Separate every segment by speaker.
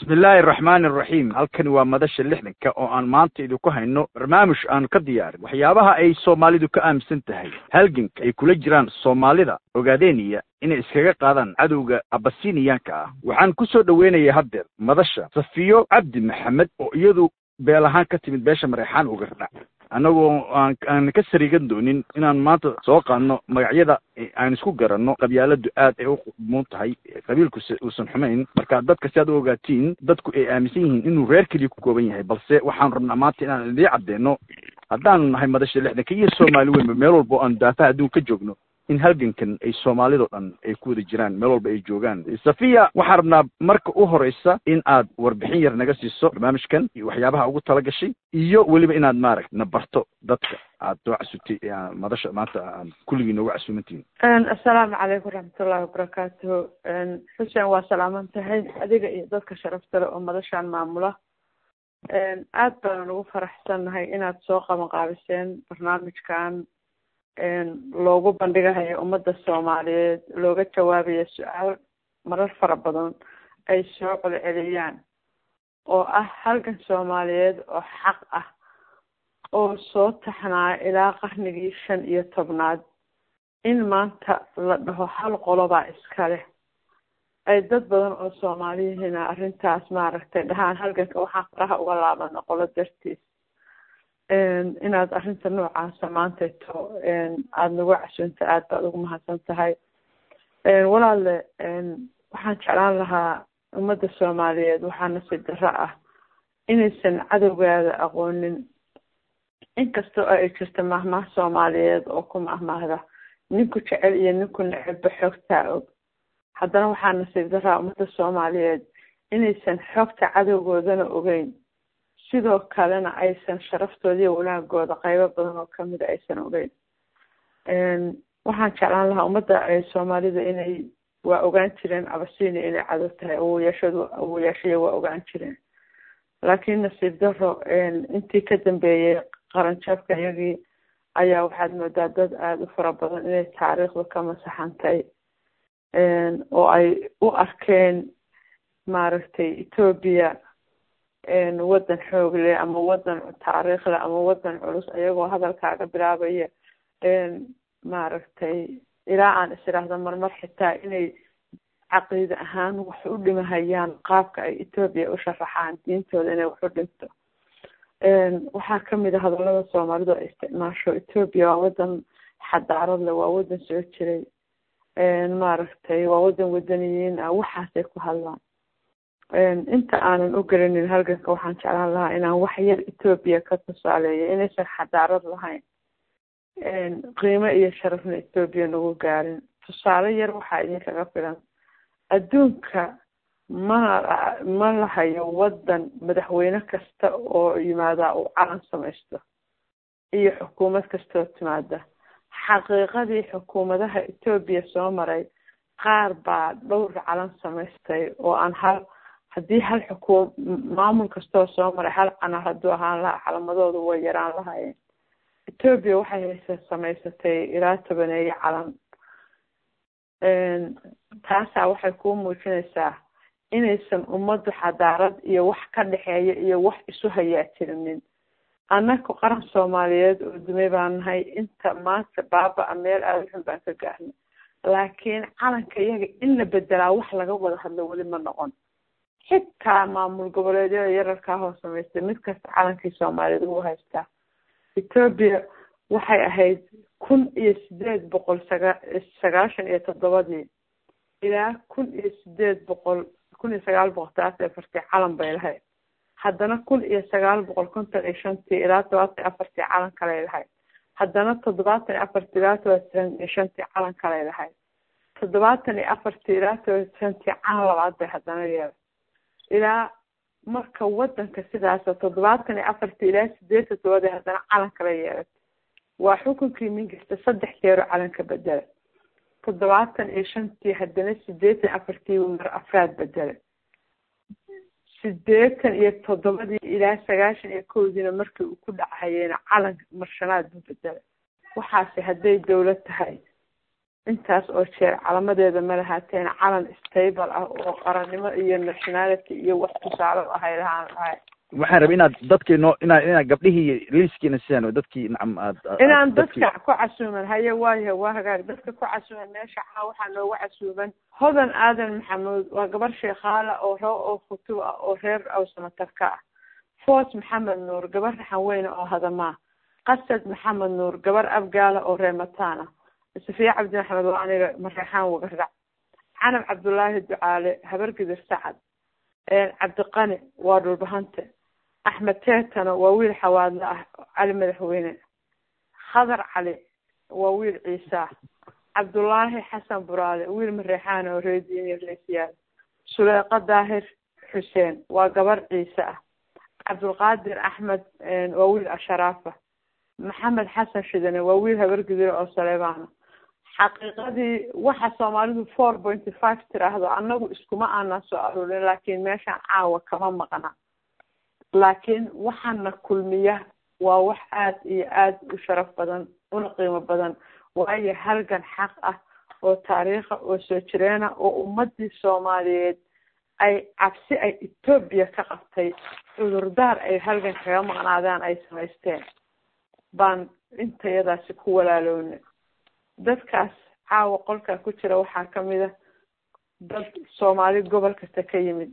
Speaker 1: bismi illaahi araxmaani araxiim halkani waa madasha lixdanka oo aan maanta idinku hayno barnaamij aan ka diyaarin waxyaabaha ay soomaalidu ka aaminsan tahay halganka ay kula jiraan soomaalida ogaadeniya inay iskaga qaadaan cadowga abasiniyaanka ah waxaan ku soo dhoweynayaa haddeer madasha safiyo cabdi maxamed oo iyadu beel ahaan ka timid beesha mareexaan ugardhac annagoo aan aan ka sariigan doonin inaan maanta soo qaadno magacyada aan isku garanno qabyaaladu aad ay u muun tahay qabiilku uusan xumayn marka dadka si aad u ogaatiin dadku ay aaminsan yihiin inuu reer keliya ku kooban yahay balse waxaan rabnaa maanta inaan idii caddeeno haddaanu nahay madasha lixdanka iyo soomaali weynba meel walba o aan daafaha adduun ka joogno in halgankan ay soomaalidao dhan ay ku wada jiraan meel walba ay joogaan safiya waxaan rabnaa marka u horeysa in aad warbixin yar naga siiso barnaamijkan iyo waxyaabaha ugu tala gashay iyo weliba inaad maaragt na barto dadka aad soo casubtay madasha maanta aan kulligii noogu casuumantihin
Speaker 2: assalaamu calaykum waraxmatullahi wabarakaatuhu xuseen waa salaaman tahay adiga iyo dadka sharafta le oo madashaan maamula aad baanan ugu faraxsannahay inaad soo qaban qaabiseen barnaamijkan loogu bandhigahayo ummadda soomaaliyeed looga jawaabayo su-aal marar fara badan ay soo celceliyaan oo ah halgan soomaaliyeed oo xaq ah oo soo taxnaa ilaa qarnigii shan iyo tobnaad in maanta la dhaho hal qolobaa iska leh ay dad badan oo soomaaliyihiina arrintaas maaragtay dhahaan halganka waxaan faraha uga laabana qolo dartiis inaad arrinta noocaasa maantayto aada nagu casuunta aad baad ugu mahadsan tahay walaalle waxaan jeclaan lahaa ummadda soomaaliyeed waxaa nasiib darro ah inaysan cadowgaada aqoonin inkastoo ay jirta mahmaah soomaaliyeed oo ku mahmaahda ninku jecel iyo ninku necebba xoogtaa og haddana waxaa nasiib darraa ummadda soomaaliyeed inaysan xoogta cadowgoodana ogeyn sidoo kalena aysan sharaftooda wanaagooda qaybo badan oo kamida aysan ogeyn waxaan jeclaan lahaa ummadda soomaalida inay waa ogaan jireen abasinia inay cadow tahay awoyaashadu awoyaashaya waa ogaan jireen laakiin nasiib daro intii ka dambeeyey qaranjabka iyagii ayaa waxaad moodaa dad aada u fara badan inay taariikhda ka masaxantay oo ay u arkeen maaragtay etoobiya waddan xoog leh ama waddan taariikh leh ama waddan culus ayagoo hadalkaaga bilaabaya maaragtay ilaa aan is iraahdo marmar xitaa inay caqiide ahaan wax u dhimahayaan qaabka ay etoobiya u sharaxaan diintooda inay wax u dhinto waxaa kamid a hadallada soomaalidu ay isticmaasho etoobiya waa waddan xadaarad leh waa waddan soo jiray maaragtay waa waddan wadaniyiin ah waxaasay ku hadlaan inta aanan u gelinin halganka waxaan jeclaan lahaa inaan wax yar etoobiya ka tusaaleeyo inaysan xadaarad lahayn qiimo iyo sharafna etoobiya nagu gaarin tusaale yar waxaa idinkaga filan adduunka mana ma lahayo waddan madaxweyne kasta oo yimaada uu calan samaysto iyo xukuumad kastaoo timaada xaqiiqadii xukuumadaha etoobiya soo maray qaar baa dhowr calan samaystay oo aan hal haddii hal xukuum maamul kastoo soo maray hal canar hadduu ahaan lahaa calamadoodu way yaraan lahaayeen etoobiya waxay haysa samaysatay ilaa tobaneeye calan taasaa waxay kuu muujinaysaa inaysan ummaddu xadaarad iyo wax ka dhexeeya iyo wax isu hayaa jirinin annaku qaran soomaaliyeed oo dumay baan nahay inta maanta baaba-a meel aada xun baan ka gaarnay laakiin calanka iyaga in la bedelaa wax laga wada hadlo weli ma noqon xitaa maamul goboleedyada yararkaa hoo samaystay mid kasta calankii soomaaliyeed ugu haystaa etoobiya waxay ahayd kun iyo sideed boqol saga sagaashan iyo toddobadii ilaa kun iyo sideed boqol kun iyo sagaal boqol talaatan iyo afartii calan bay lahayd haddana kun iyo sagaal boqol konton iyo shantii ilaa todobaatan iyo afartii calan kaley lahayd haddana toddobaatan iyo afartii ilaa todobaatan iyo shantii calan kaley lahayd toddobaatan iyo afartii ilaa todobaatan shantii calan labaad bay haddana yeelay ilaa marka wadanka sidaasa toddobaatan iyo afartii ilaa sideetan todobadii haddana calan kala yeelatay waa xukunkii mingista saddex jeero calanka bedela toddobaatan iyo shantii haddana sideetan afartii mar afraad bedelay sideetan iyo toddobadii ilaa sagaashan iyo kowdiina markii uu ku dhacayeyna calan marshanaad buu bedelay waxaase hadday dowlad tahay intaas oo jeer calamadeeda ma lahaateen calan stable ah oo qarannimo iyo nationality iyo wax tusaale ahay lahaan lahay
Speaker 1: waxaan rabay inaad dadkii noo inaad inaad gabdhihii liiskiina sidaan dadkii nacam aad
Speaker 2: inaan dadka ku casuuman haye waayahe waa hagaag dadka ku casuuman meesha caa waxaa nooga casuuban hodan aadan maxamuud waa gabar sheekhaala oo roo oo khutuub ah oo reer awsamatarka ah foos maxamed nuur gabar raxan weyne oo hadamaa qasad maxamed nuur gabar abgaala oo reemataan ah safiya cabdi maxamed waa aniga mareexaan wagarac canab cabdullaahi ducaale habar gidir sacad cabdiqani waa dhulbahante axmed teetano waa wiil xawaadle ah cali madaxweyne khadar cali waa wiil ciisa cabdullaahi xasan buraale wiil mareexaan oo reediiniyo reesiyaal suleyqa daahir xuseen waa gabar ciise ah cabdulqaadir axmed waa wiil asharaafa maxamed xasan shidane waa wiil habargidire oo saleebaana xaqiiqadii waxa soomaalidu four pointy five tiraahdo annagu iskuma aanan soo aruurin laakiin meeshaan caawa kama maqna laakiin waxaana kulmiya waa wax aada iyo aada u sharaf badan una qiimo badan waayo halgan xaq ah oo taariikha oo soo jireena oo ummadii soomaaliyeed ay cabsi ay etoobiya ka qabtay cudurdaar ay halgan kaga maqnaadaan ay samaysteen baan intayadaasi ku walaaloona dadkaas caawa qolkaa ku jira waxaa kamid a dad soomaali gobol kasta ka yimid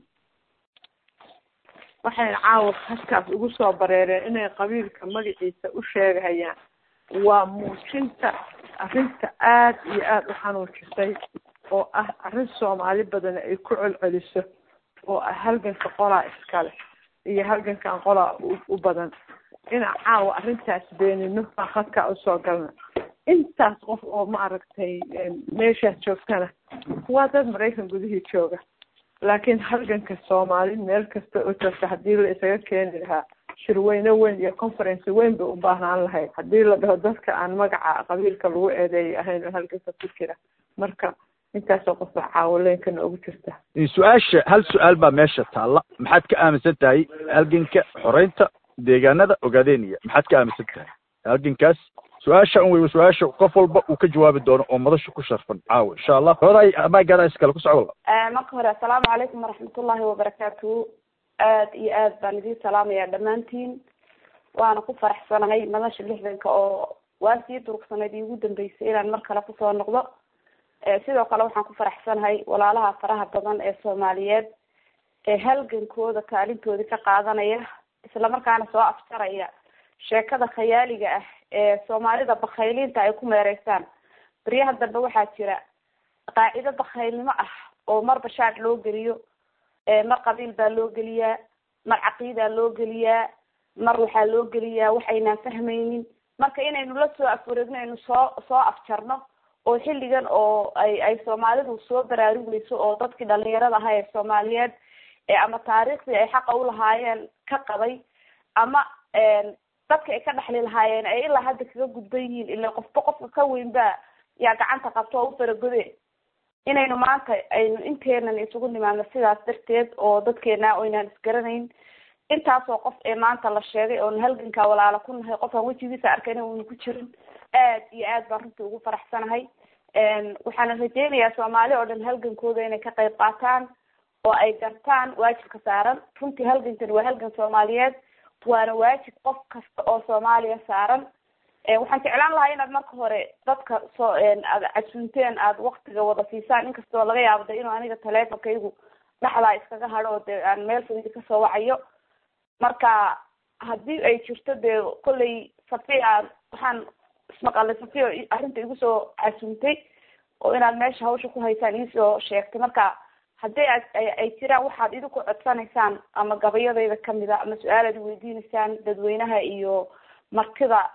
Speaker 2: waxayna caawa halkaas ugu soo bareereen inay qabiilka magaciisa u sheegahayaan waa muujinta arrinta aada iyo aada u xanuujisay oo ah arrin soomaali badan ay ku celceliso oo ah halganka qolaa iskale iyo halgankan qolaa u badan ina caawa arrintaas beenino baan khadkaa usoo galna intaas qof oo ma aragtay meeshaas joogtana waa dad maraykan gudihii jooga laakiin halganka soomaali meel kasta oo joogta haddii la isaga keeni lahaa shirweyne weyn iyo conference weyn bay u baahnaan lahayd haddii la dhaho dadka aan magaca qabiilka lagu eedeeyay ahayn oo halganka ku jira marka intaasoo qof baa caawoleenka noogu jirta
Speaker 1: su-aasha hal su-aal baa meesha taalla maxaad ka aaminsan tahay halganka xoreynta deegaanada ogaadeniya maxaad ka aaminsan tahay halgankaas su-aasha un wey su-aasha qof walba uu ka jawaabi doono oo madasha ku sharfan caawa insha allah hooday maagaada iskale ku socdo
Speaker 3: marka hore assalaamu calaykum waraxmatullahi wabarakaatuhu aad iyo aad baan idiin salaamayaa dhammaantiin waana ku faraxsanahay madasha lixdanka oo waa sii durugsanayd iigu dambeysay inaan mar kale kusoo noqdo sidoo kale waxaan ku faraxsanahay walaalaha faraha badan ee soomaaliyeed ee halgankooda kaalintoodii ka qaadanaya islamarkaana soo afjaraya sheekada khayaaliga ah ee soomaalida bakayliinta ay ku meereysaan baryaha dambe waxaa jira qaacido bakaylnimo ah oo mar bashaad loo geliyo mar qabiil baa loo geliyaa mar caqiidaa loo geliyaa mar waxaa loo geliyaa wax aynaan fahmaynin marka inaynu la soo afwareegno aynu soo soo afjarno oo xilligan oo ay ay soomaalidu soo baraarugeyso oo dadkii dhalinyarada ahaa ee soomaaliyeed ama taariikhdii ay xaqa ulahaayeen ka qabay ama dadka ay ka dhexli lahaayeen ay ilaa hadda kaga gudban yihiin ila qofba qofka ka weyn baa yaa gacanta qabto oo u faragode inaynu maanta aynu inteenan isugu nimaadno sidaas darteed oo dadkeena oynaan isgaranayn intaasoo qof ee maanta la sheegay oon halgankaa walaala ku nahay qofaan wejigiisa arkayna uuna ku jirin aad iyo aad baan runtii ugu faraxsanahay waxaana rajeynayaa soomaali oo dhan halgankooda inay ka qayb qaataan oo ay gartaan waajibka saaran runtii halgankan waa halgan soomaaliyeed waana waajib qof kasta oo soomaaliya saaran waxaan jeclaan lahaa inaad marka hore dadka soo aad casuunteen aad waktiga wada siisaan inkastoo laga yaabo de inuu aniga taleefonkaygu dhexdaa iskaga hadho oo de aan meel fudidi kasoo wacayo marka haddii ay jirto dee kollay safiya waxaan ismaqalay safiya arrinta igu soo casuuntay oo inaad meesha hawsha ku haysaan iisoo sheegtay marka haddii aad ay jiraan waxaad idinku codsanaysaan ama gabayadayda kamida ama su-aalaad weydiinaysaan dadweynaha iyo martida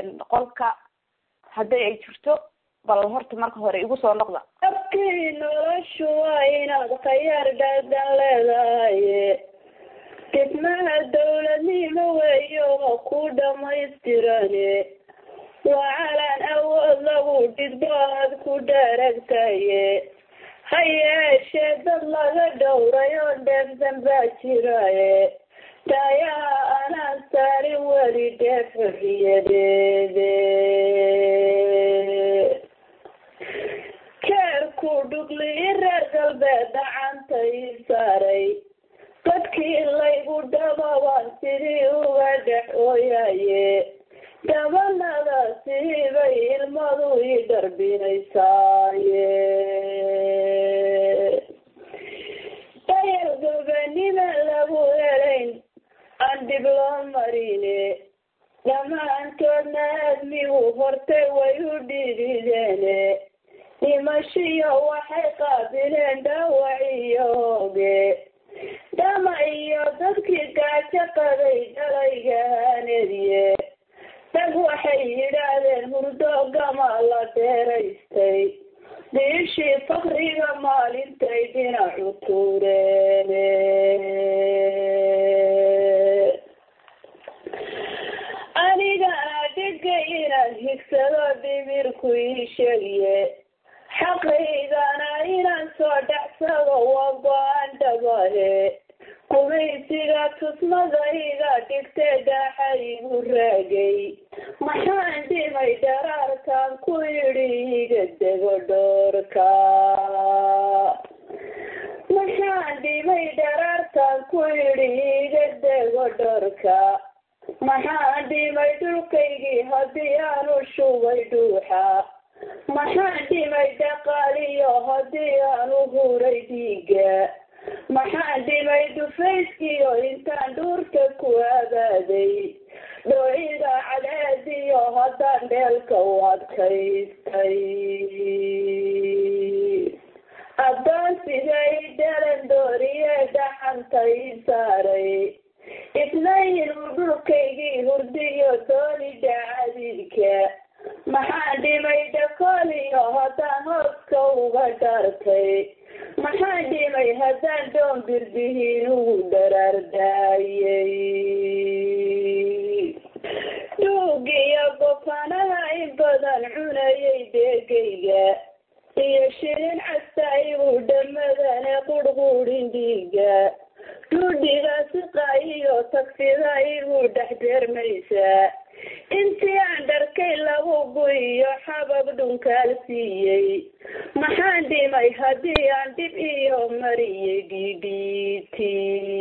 Speaker 3: qolka haddii ay jirto bal horta marka hore igu soo noqda
Speaker 4: abkii noloshu waa inaad khayaar dhaadan leedahay dhismaha dawladnimo weeyo ku dhamaystirane waa calaan awood lagu dhidbo aad ku dharagtaye ha yeeshee dad laga dhowray oo dheefsan baa jiraye taayaha anaan saarin weli dheef xuriyadeede awdhuglii reer galbeed dhacantay saaray dadkii laygu dhababaan sidii uga dhex ooyaye gabanada siibay ilmadu ii dharbinaysaaye dayar gobanima lagu helayn aan dhib loo marine dhammaantoodna aadmigu hortay way u dhidideene dhimashiyo waxay qaabileen dhaawac iyo hooge dhama iyo dadkii gaajo qaday dhalayga haanediye dag waxay yidhaahdeen hurdo gama la dheeraystay diishii fakriga maalintay dhinacu tuureene aniga adhiga inaan higsado dhimirku ii sheegiye xaqaygana inaan soo dhacsado waa go-aan dhabahe gumaysiga tusmadayga dhigtee daaxa igu raagay maxaan dhimay dharaarkan ku yidhi iga dego dhoorka maxaan dhimay dharaarkan ku yidhi iga dego dhoorka maxaan dhimay dhulkaygii haddii aanu shubay dhuuxa maxaan dhimay dhaqaaliyo haddii aanu huray dhiiga maxaan dhimay dhufayskiyo intaan dhuurka ku abaaday dhooyida cadeediyo haddaan dheelka u adkaystay addoonsigay dhalan dooriye dhaxantay saaray isnayin uu dhulkaygii hurdiyo dooni dhacadiidka maxaan dhimay dhakooliyo haddaan hooska uga dhartay maxaan dhimay haddaan doon birbihiin ugu dharaardaayay dhuugiyo gofanaha in badan cunayay deegayga iyo shirin casta igu dhamadane qurhquudhin dhiiga dhuudhiga siqa iyo tagfida igu dhex deermaysaa intii aan dharkay lagu guiyo xabab dhunkaal siiyey maxaan dhimay haddii aan dhib iyo mariyey dhidhiiti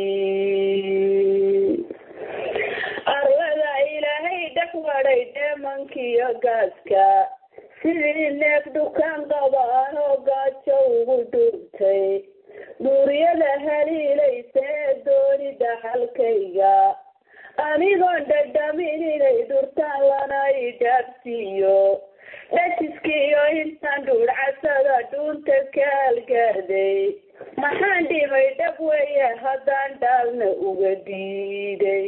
Speaker 4: arlada ilaahay dhex wadhay dheemankiyo gaaska sidii neef dukaan qaba anoo gaajo ugu dhuurtay duuryada haliilaysa ee dooni dhaxalkayga anigoon dhadhamin inay dhurtaan lana i dhaabsiiyo dhajiskiiyo intaan dhuudhcasada dhuunta ka algaarday maxaan dhimay dhab weeye haddaan dhaalna uga diiday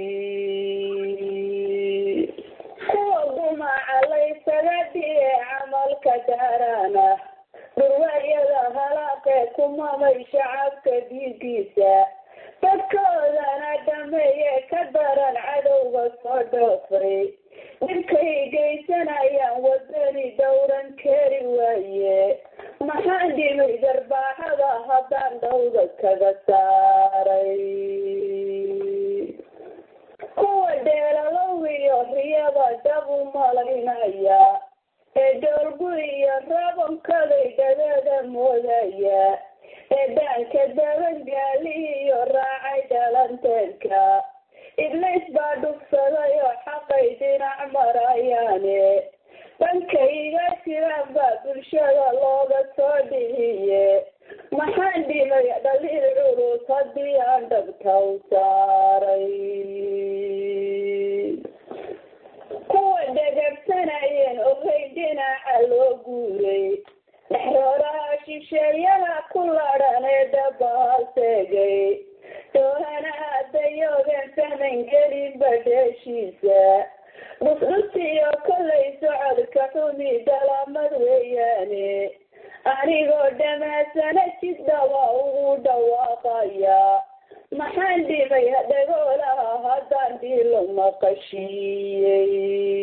Speaker 4: kuwa gumaaca laysaga dhiye camalka daarana dhurwaayada halaaqee kumamay shacabka dhiigiisa dadkoodana dhameeye ka daran cadowga soo dhoofay dhibkay geysanayaan wadani dhowran keri waaye maxaan dhimay darbaaxada haddaan dhowda kaga saaray kuwa dheelalow iyo riyada dhab u malaynaya ee dhoolgu iyo rabankaday dhadeeda moodaya ee dhaanka dabangaali iyo raacay dhalanteedka iblays baa dhugsaday oo xaqay dhinac marayaane dhankayga jiraan baa bulshada looga soo dhihiye maxaan dhimay dhaliil culus haddii aan dhabta u saaray kuwa dhegabsanayeen ogay dhinaca loo guuray dhexrooraha shisheeyaha ku ladhan ee dhabaal seegay doonana dayoogeen fahman gelin badheeshiisa dhusdhusiyo kollay socodka xumi dhalamad weeyaane anigoo dhamaasana jidhaba ugu dhawaaqaya maxaan dhimay dhagoolaha haddaan dhiilo maqashiiyey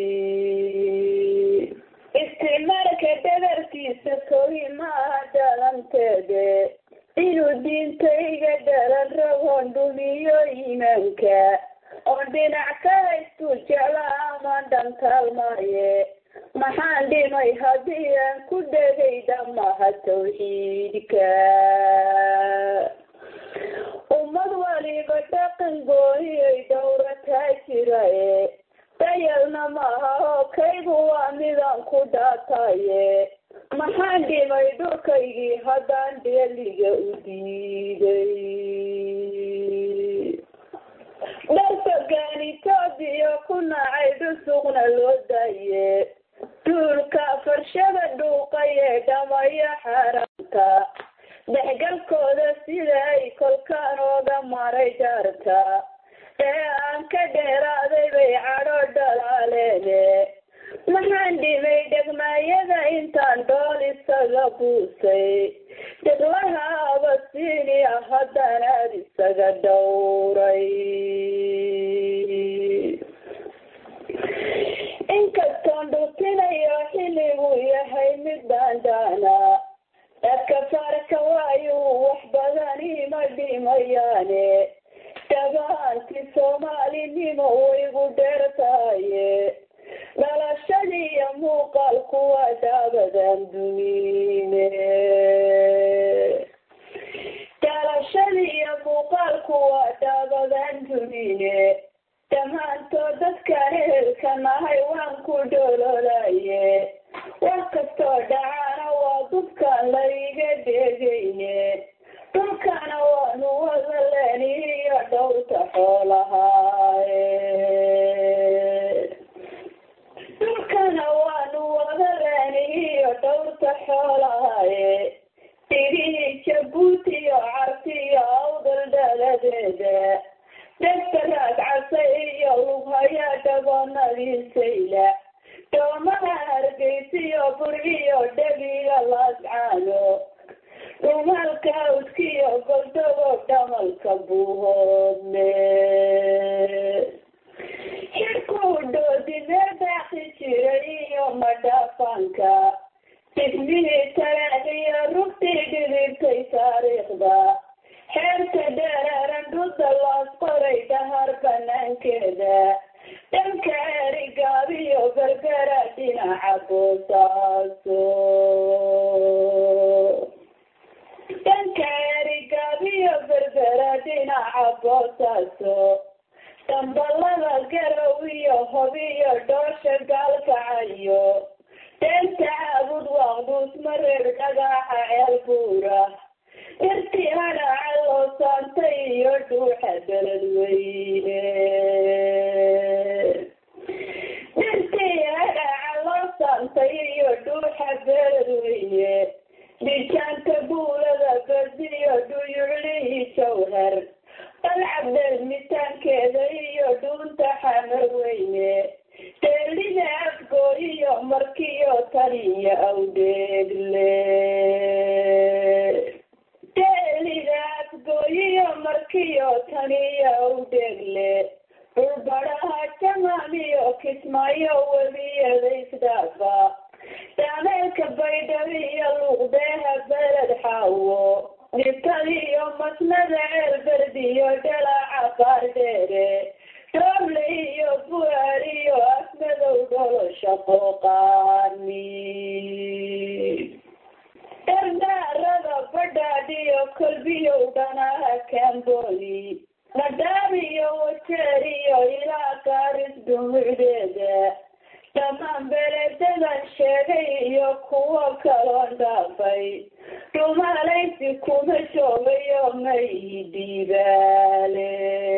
Speaker 4: istimarka dhabarkiisa kogi maaha dhalanteede inuu diintayga dhalan ragoon dhumiyo iimaanka oo dhinac ka haystuu jecla amaan dhantaalmaaye maxaan dhimay haddii aan ku dhegay dhammaha tawxiidka ummad waliba dhaqan gooniyay dhowrataa jiraye dayalna maaha oo kaygu waa midaan ku dhaataye maxaan dhimay dhulkaygii haddaan dheeliga u diiday dharfagaan etoobiya ku nacay dhusuqna loo daaye duulka farshada dhuuqayee dhamaya xaaraanta dhexgalkooda sida ay kolkaan ooga maray jaarta ee aan ka dheeraaday bay cadho dhalaaleene maxaan dhimay dhegmaayada intaan dhool isaga buusay dheglaha abasiini ah haddaan aad isaga dhowray inkastoon dhutinayo xilliguu yahay mid daandaana dadka farka waayuu wax badan ima dhimayaane dhabaanti soomaalinimo waygu dheertaaye dhalashadii iyo muuqaalku waa daabadan dumiine dhalashadii iyo muuqaalku waa daabadan dumine dhammaantood dadkaan ehelka nahay waan ku dhololaye wax kastoo dhacaana waa dubkaan laiga dheegayne dhulkana waanu wada leeni iyo dhowrta xoolahaaye dhulkana waanu wada leeni iyo dhowrta xoolahaaye dhigihii jabuuti iyo carti iyo awdal dhaladeeda dhegta raagcasay iyo lughayaa dhabanadiisayla doomaha hargeysiyo burciyo dhegiga laascaano dhumalka awdkiyo goldogo dhamalka buuhoodne xirkuu dhoodimee daaqi jiray iyo madhaafaanka dhismihii taraaxiyo rugtii dhidibtay taariikhda xeerta dheereeran dhudda loos qoray dhahar banaankeeda dhanka erigaabiyo gargara dhinaca boosaaso dhanka erigaabiyo gargara dhinaca boosaaso dambalada garow iyo hobiyo dhoosha gaalkacayo deenta caabud waaqduus mareer dhagaaxa ceel buura dhirtii hadhaca loo saantay iyo dhuuxa beledweyne dhirtii hadhaca loo saantay iyo dhuuxa beledweyne dhijaanka buulada gadiyo dhuyuclihii jawhar dalcabdeel mitaankeeda iyo dhuunta xamar weyne deelida afgoo iyo markiyo taniyo awdheegle deelida afgooyiyo markiyo taniyo awdheegle dhulbadhaha jamaamiyo kismaayo webiyada isdhaafa daameelka baydhabo iyo luuqdeeha beled xaawo dhibtadiyo masnada ceelberdiyo dhalaaca baardheere dooble iyo buaar iyo afmadow dholosha qooqaani dardhaarada badhaadhiyo kolbiyow dhanaha kamboni nadhaabiyo wajeeriyo ilaa gaaris dhumucdeeda dhammaan beledadan sheegay iyo kuwo kaloon dhaafay dhumalaysi kuma joogayo mayi dhiibaale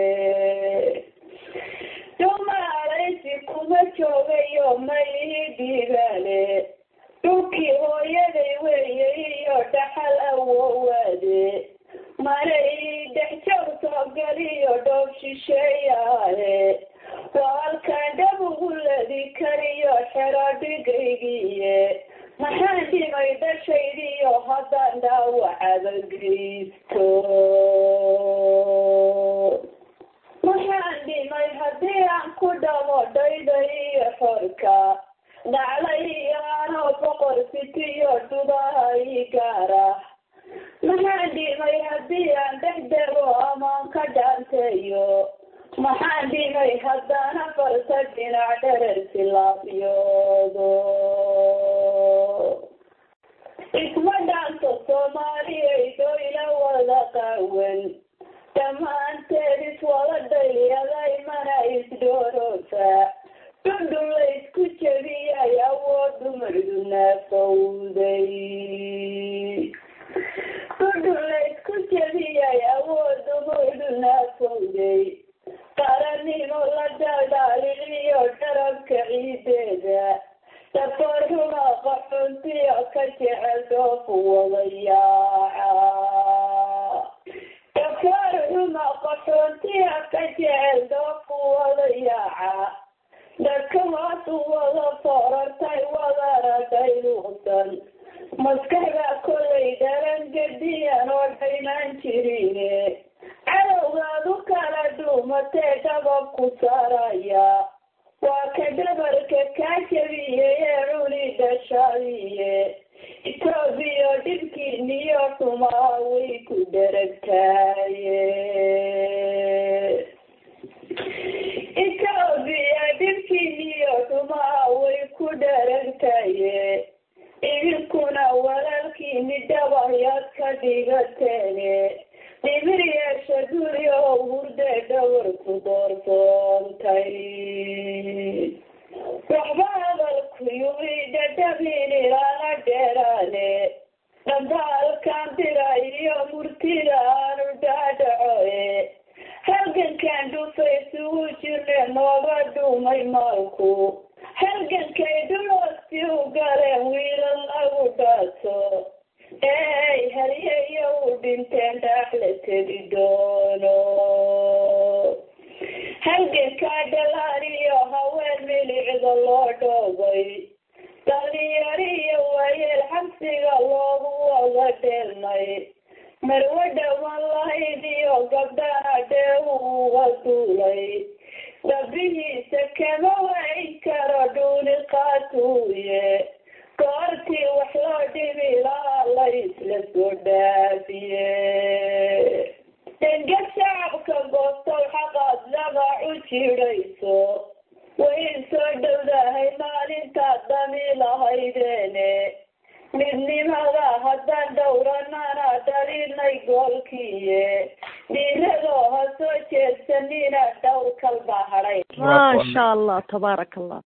Speaker 4: dhumalaysi kuma joogayo mayi dhiibaale dhulkii hooyaday weeye iyo dhaxal awowaade mana ii dhex joog soo galiyo dhoob shisheeyaale waa halkaan dhab ugu ladi kariyo xero dhigaygiiye maxaan dhimay dhashaydiyo haddaan dhaawacaba geysto maxaan dhimay haddii aan ku dhamo dhayda iyo xorka dhacla iyo anoo boqor sitiyo dhubaha ii gaara maxaan dhimay haddii aan dhex dego amaan ka dhaanteeyo maxaan dhimay haddana farsa dhinac dherersi laafyoodo isma dhaanto soomaaliyaydo ila wada qawan dhammaanteed iswada dhayliyaday mana isdhooroosa dhundhun la isku jebiyay awood dumardu naafowday dhundhun la isku jebiyay awood dumardu naafowday qaranimo la dhadhaaliliyo dharabka ciideeda dafarhuma qaxuntiyo ka jecel dhoofu wadayaaca dafarhuma qaxuntiyo ka jecel dhoofu wadayaaca dhakamaadu wada foorartay wadana dhayluusan maskaxda kollay dharan gadiyan oo dhaynaan jirine cadowgaadu kala dhuumatee dhabab ku saaraya waa ka dhabarka kaa jabiyey ee cuni dhashadiye etoobiya dhibkiiniyo xumaa way ku dheragtaaye etoobiya dhibkiiniyo xumaa way ku dheragtaye idinkuna walaalkiini dhabayaad ka dhigateene dhimir yeesha guri oo hurde dhawarku doorsoontay waxba hadalku yumi dhadhabin ilaana dheeraane dhambaalkan dira iyo murtida aanu dhaadhacoe halgankan dhufaysugu jirne nooga dhumay maalku halgankay dhuloosti u galeen wiilal lagu dhaaso eey halyeyo u dhinteen dhaaxla tegi doono halgankaa dhalaan iyo haween milicda loo dhoobay dhalinyaro iyo waayeel xabsiga loogu wada dheelmay marwo dhawan lahayd iyo gabdhana dheewu uga duulay dhabihiisa kama wayn karo dhuuni qaatuuye goortii wax loo dhibi lahaa la isla soo dhaafiye dengad shacabka goostow xaqaad labac u jidhayso way soo dhowdahay maalintaad dhami lahaydeene midnimada haddaan dhowranana dhalinay goolkiiye dhiiradoo ha soo jeedsanina dhowr kalba hadhay
Speaker 5: maasha allah tabaaraka allah